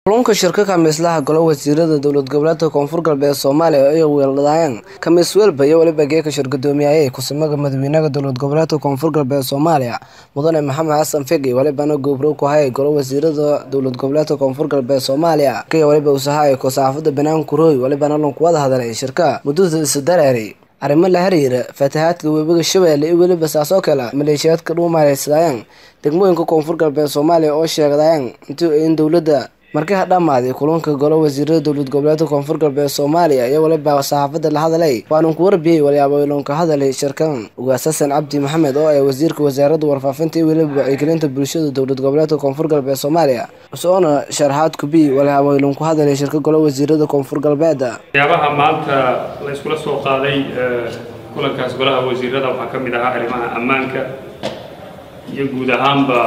Kulunka shirka khamiislaha Golaha Wasiirada Dowlad Goboleedka Koonfur Galbeed Soomaaliya oo ay weerarayaan khamiis walba iyo waliba geeka shir guddoomiyaha ku-samega madaxweynaha dowlad goboleedka Koonfur Galbeed Soomaaliya Mudane Maxamed Xasan Fegi walibana gobro ku hayay Golaha Wasiirada Dowlad Goboleedka Koonfur Galbeed Soomaaliya kaya waliba usahay ko saxaafada banaan kurooy walibana lan ku wada hadalay shirka muddada isdareeray arrimo la xiriira fatahaadka webiga Shabeelle iyo weliba saasoo kale maleeshiyaadka dhuumareysayaan degmooyinka Koonfur Galbeed Soomaaliya oo sheegayaan intii in dowladda markii ha dhamaaday kulanka golaha wasiirada dowlad goboleedka koonfur galbeed soomaaliya iyo waliba saxaafada la hadalay waanu ku warbiyey waliyaaboylon ka hadalay shirkan ugaas xasan cabdi maxamed oo ah wasiirka wasaaradda warfaafinta iyo weliba wacyigelinta bulshada dowlad goboleedka koonfur galbeed soomaaliya soona sharaxaad kubi waliyaaboylon ku hadalay shirka golaha wasiirada koonfur galbeed waxyaabaha maanta la iskula soo qaaday kulankaas golaha wasiirada waxaa ka mid ahaa arrimaha ammaanka iyo guud ahaanba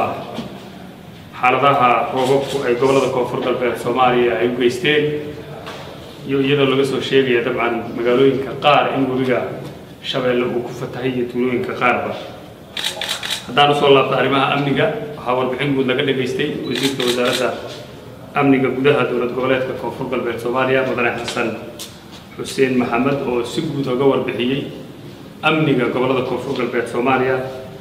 xaaladaha roobabku ay gobollada koonfur galbeed soomaaliya ay u geysteen iyo iyadoo laga soo sheegaya dabcan magaalooyinka qaar in webiga shabeelle uu ku fatahay iyo tuulooyinka qaarba haddaan usoo laabto arrimaha amniga waxaa warbixin guud laga dhageystay wasiirka wasaaradda amniga gudaha dowlad goboleedka koonfur galbeed soomaaliya mudane xasan xuseen maxamed oo si guud oga warbixiyey amniga gobollada koonfur galbeed soomaaliya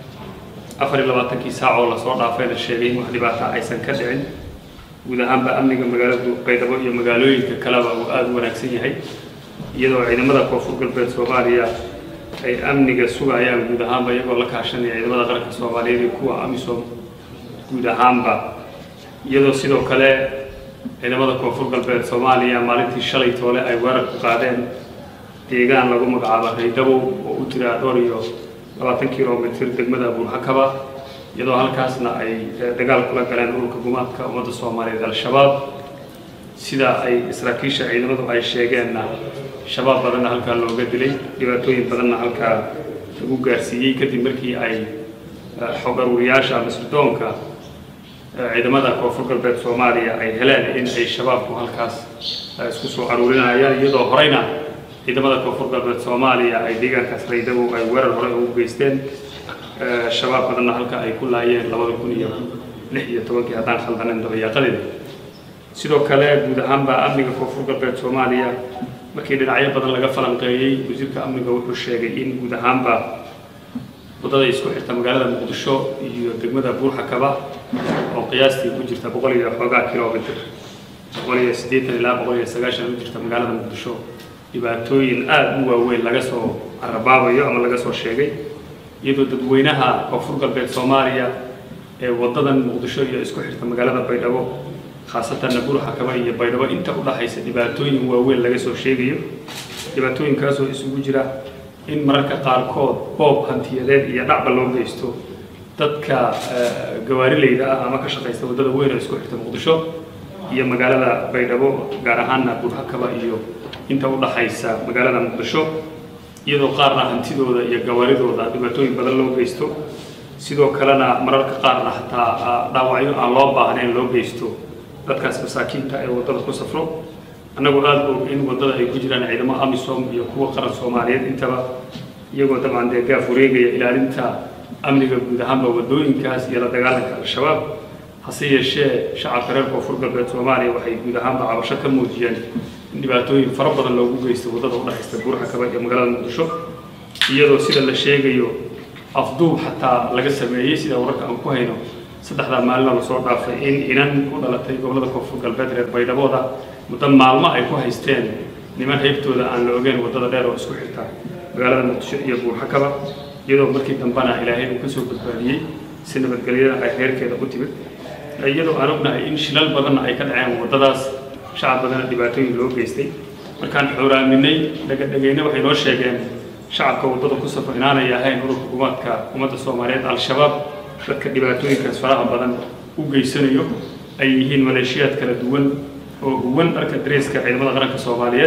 afar iyo labaatankii saac oo lasoo dhaafay la sheegay in wax dhibaata aysan ka dhicin guud ahaanba amniga magaalada baydhabo iyo magaalooyinka kaleba uu aada u wanaagsan yahay iyadoo ciidamada koonfur galbeed soomaaliya ay amniga sugayaan guud ahaanba iyagoo la kaashanaya ciidamada qaranka soomaaliyeed iyo kuwa amisom guud ahaanba iyadoo sidoo kale ciidamada koonfur galbeed soomaaliya maalintii shalay toole ay weerar ku qaadeen deegaan lagu magacaabo raydabow oo u jiraa dhowr iyo labaatan kilomitr degmada buurhakaba iyadoo halkaasna ay dagaal kula galeen ururka gumaadka ummadda soomaaliyeed al-shabaab sida ay saraakiisha ciidamadu ay sheegeenna shabaab badanna halkaa looga dilay dhibaatooyin badanna halkaa lagu gaarsiiyey kadib markii ay xog aruuriyaasha masirdoonka ciidamada koonfur galbeed soomaaliya ay heleen in ay shabaabku halkaas isku soo aruurinayaan iyadoo horeyna ciidamada koonfur galbeed soomaaliya ay deegaankaas raydabow ay weerar hore ugu geysteen shabaab badanna halka ay ku laayeen labada kun iyo lix iyo tobankii haddaan khaldanen dabayaaqadeeda sidoo kale guud ahaanba amniga koonfur galbeed soomaaliya markii dhinacyo badan laga falanqeeyey wasiirka amniga wuxuu sheegay in guud ahaanba waddada isku xirta magaalada muqdisho iyo degmada buurxakaba oo qiyaastii ku jirta boqol iyo xoogaa kilomitr boqol iyo siddeetan ilaa boqol iyo sagaashan u jirta magaalada muqdisho dhibaatooyin aada u waaweyn laga soo carabaabayo ama laga soo sheegay iyadoo dadweynaha koonfur galbeed soomaaliya ee waddadan muqdisho iyo isku xirta magaalada baydhabo khaasatanna buurxakaba iyo baydhabo inta u dhaxaysa dhibaatooyin waaweyn laga soo sheegayo dhibaatooyinkaasoo isugu jira in mararka qaarkood boob hantiyadeed iyo dhacba loo geysto dadka gawaarileyda ah ama ka shaqaysta waddada weyn oo isku xirta muqdisho iyo magaalada baydhabo gaar ahaanna buurxakaba iyo inta u dhaxaysa magaalada muqdisho iyadoo qaarna hantidooda iyo gawaaridooda dhibaatooyin badan loo geysto sidoo kalena mararka qaarna hataa dhaawacyo aan loo baahnayn loo geysto dadkaas masaakiinta ee waddada ku safro annagoo aada og in waddada ay ku jiraan ciidamo amisom iyo kuwa qaran soomaaliyeed intaba iyagoo dabcan dee gaaf wareegaya ilaalinta amniga guud ahaanba waddooyinkaas iyo la dagaalanka al-shabaab hase yeeshee shacabka reer koonfur galbeed soomaaliya waxay guud ahaanba cabasho ka muujiyeen in dhibaatooyin fara badan loogu geysto waddada u dhexaysta buurxakaba iyo magaalada muqdisho iyadoo sida la sheegayo afduub xataa laga sameeyey sida wararka aan ku hayno saddexdaa maalina lasoo dhaafay in inan ku dhalatay gobollada koonfur galbeed reer baydhabooda muddo maalmo ay ku haysteen niman haybtooda aan la ogeyn waddada dheer oo isku xirta magaalada muqdisho iyo buurxakaba iyadoo markii dambena ilaahay uu ka soo badbaadiyey si nabadgelyada ay reerkeeda u timid iyadoo aan ognahay in shilal badanna ay ka dhaceen waddadaas shacab badanna dhibaatooyin loo geystay markaan xooraaminay dhagadhegayna waxay noo sheegeen shacabka waddada ku safro inaanay ahayn ururka gumaadka ummadda soomaaliyeed al-shabaab dadka dhibaatooyinkaas faraha badan u geysanayo ay yihiin maleeshiyaad kala duwan oo huwan dharka dareeska ciidamada qaranka soomaaliyeed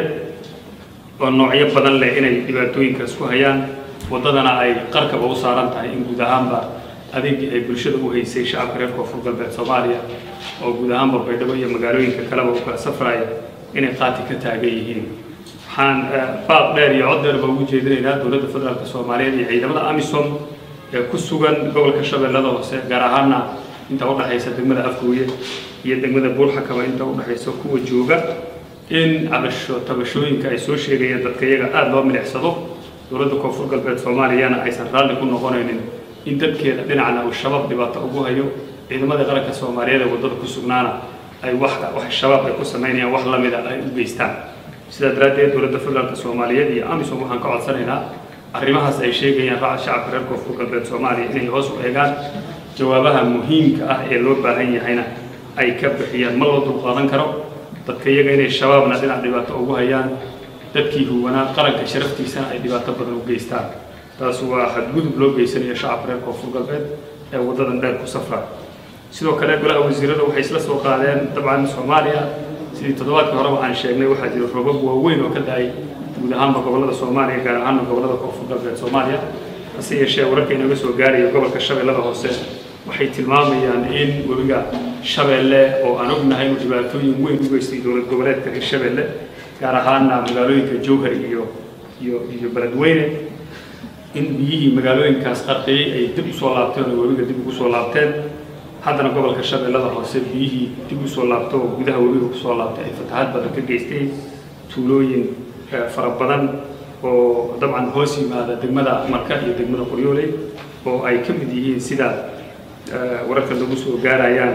oo noocyo badan leh inay dhibaatooyinkaas ku hayaan waddadana ay qarkaba u saaran tahay in guud ahaanba adeegii ay bulshada u haysay shacabka reer koonfur galbeed soomaaliya oo guud ahaanba baydhabo iyo magaalooyinka kaleba u kala safraya inay qaati ka taagan yihiin waxaan baaq dheer iyo cod dheer ba ugu jeedinaynaa dowladda federaalk soomaaliyeed iyo ciidamada amisom ee ku sugan gobolka shabeellada hoose gaar ahaana inta u dhexaysa degmada afgooye iyo degmada buurxakaba inta udhexaysa kuwa jooga in cabasho tabashooyinka ay soo sheegayeen dadka iyaga aada loo milicsado dowladda koonfur galbeed soomaaliyana aysan raalli ku noqonaynin in dadkeeda dhinacna uu shabaab dhibaato ugu hayo ciidamada qaranka soomaaliyeed ee waddada ku sugnaana ay wax wax shabaab ay ku samaynayaan wax la mida ay u geystaan sidaa daraaddeed dowladda federaalka soomaaliyeed iyo amisom waxaan ka codsanaynaa arrimahaas ay sheegayaan raaca shacabka reer koonfur galbeed soomaaliya inay hoos u eegaan jawaabaha muhiimka ah ee loo baahan yahayna ay ka bixiyaan ma loo dulqaadan karo dadka iyaga inay shabaabna dhinac dhibaato ugu hayaan dadkii huwanaa qaranka sharaftiisana ay dhibaato badan u geystaan taas waa xadgudub loo geysanayo shacabka reer koonfur galbeed ee waddadan dheer ku safra sidoo kale golaha wasiirada waxay isla soo qaadeen dabcan soomaaliya sidii toddobaadkii hore waxaan sheegnay waxaa jira roobab waaweyn oo ka da-ay guud ahaanba gobollada soomaaliya gaar ahaanna gobollada koonfur galbeed soomaaliya hase yeeshee wararka inaga soo gaaraya gobolka shabeellada hoose waxay tilmaamayaan in webiga shabeelle oo aan ognahay inuu dhibaatooyin weyn u geystay dowlad goboleedka hirshabeelle gaar ahaana magaalooyinka jowhar iyo iyo iyo beledweyne in biyihii magaalooyinkaas qarqiyey ay dib usoo laabteen oo webiga dib ugu soo laabteen haddana gobolka shabeellada hoose biyihii dib usoo laabto oo gudaha webiga kusoo laabtay ay fatahaad badan ka geystay tuulooyin fara badan oo dabcan hoos yimaada degmada marka iyo degmada qoryooley oo ay ka mid yihiin sida wararka lagu soo gaarayaan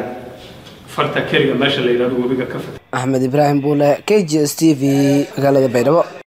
farta keliga meesha la yidhahdo webiga ka fata axmed ibraahim buule k g s t v magaalada baydhabo